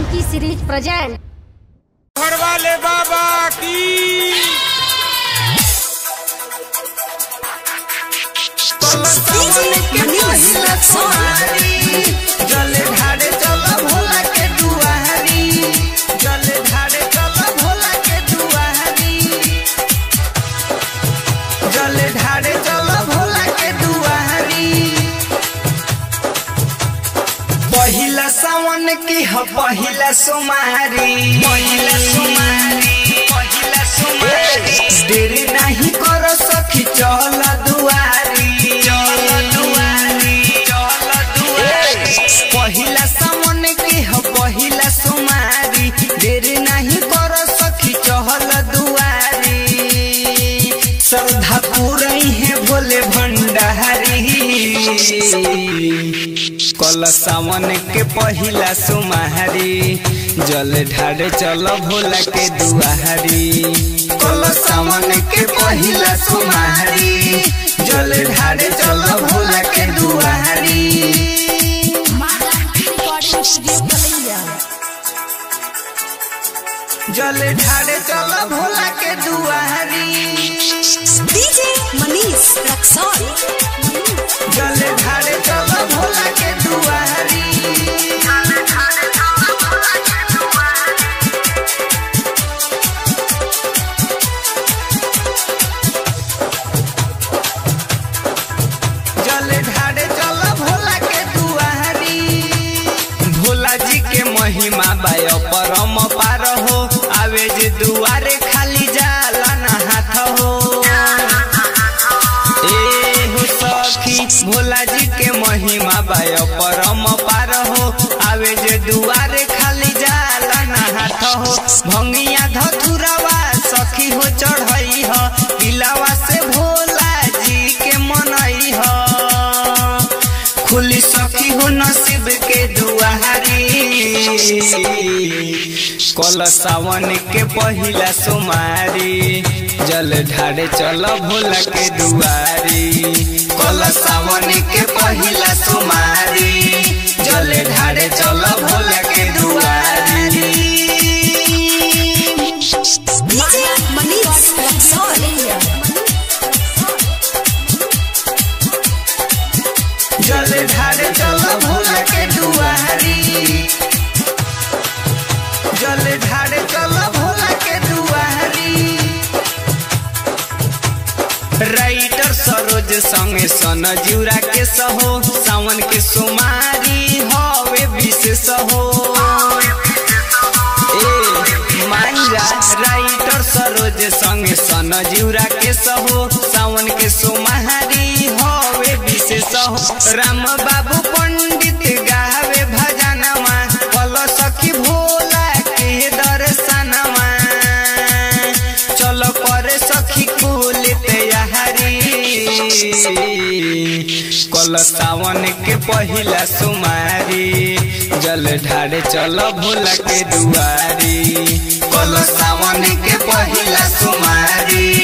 Janaki series present घर वाले बाबा की जले ढाड़े चल भोला के दुआरी जले ढाड़े चल भोला के दुआरी जले ढाड़े चल भोला के दुआरी पहिला सावन की ह पहिला सुमारी पहिला सुमारी पहिला सुमारी देरी नहीं करो सखी चल दुआरी चल दुआरी चल दुआरी पहिला सावन की ह पहिला सुमारी देरी नहीं करो सखी चहल दुआरी श्रद्धा पूरई है भोले भंडारी कल सावन के पहिला सुमारी जल ढाड़े चल भोला के दुआरी कल सावन के पहिला सुमारी जल ढाड़े चल भोला के दुआरी जल ढाड़े चल भोला के दुआरी डीजे मनीष रक्सौल जल ढाड़े चल भोला के दुआरी जल ढाड़े चल भोला के दुआरी भोला जी के महिमा बाय परम पार हो आवे जे दुआरे खाली जाला ना हाथ हो ए हो सखी भोला जी के महिमा बाय परम पार हो आवे जे दुआरे खाली जाला ना हाथ हो भंगिया धतुरावा सखी हो चढ़ई ह दिलावा से भोला जी के मनई ह खुली सखी हो नसीब के दुआरी कल सावन के पहिला सुमारी जल ढाड़े चल भोला के दुआरी कल सावन के पहिला सुमारी जल ढाड़े चल भोला के दुआरी डीजे मनीष रक्सौल जल ढाड़े चल भोला के दुआरी जल ढाड़े चल भोला के दुआरी राइटर सरोज संगे सन जिउरा के सहो सावन के सुमारी हवे विशेष हो ए मांजा राइटर सरोज संगे सन जिउरा के सहो सावन के सुमारी हवे विशेष हो राम बाबू पंडित गावे भजनवा कल सखी भोला के दर्शनवा चलो करे सखी कुल तैयारी कल सावन के पहिला सुमारी जल ढाड़े चल भोला के दुआरी कल सावन के पहिला सुमारी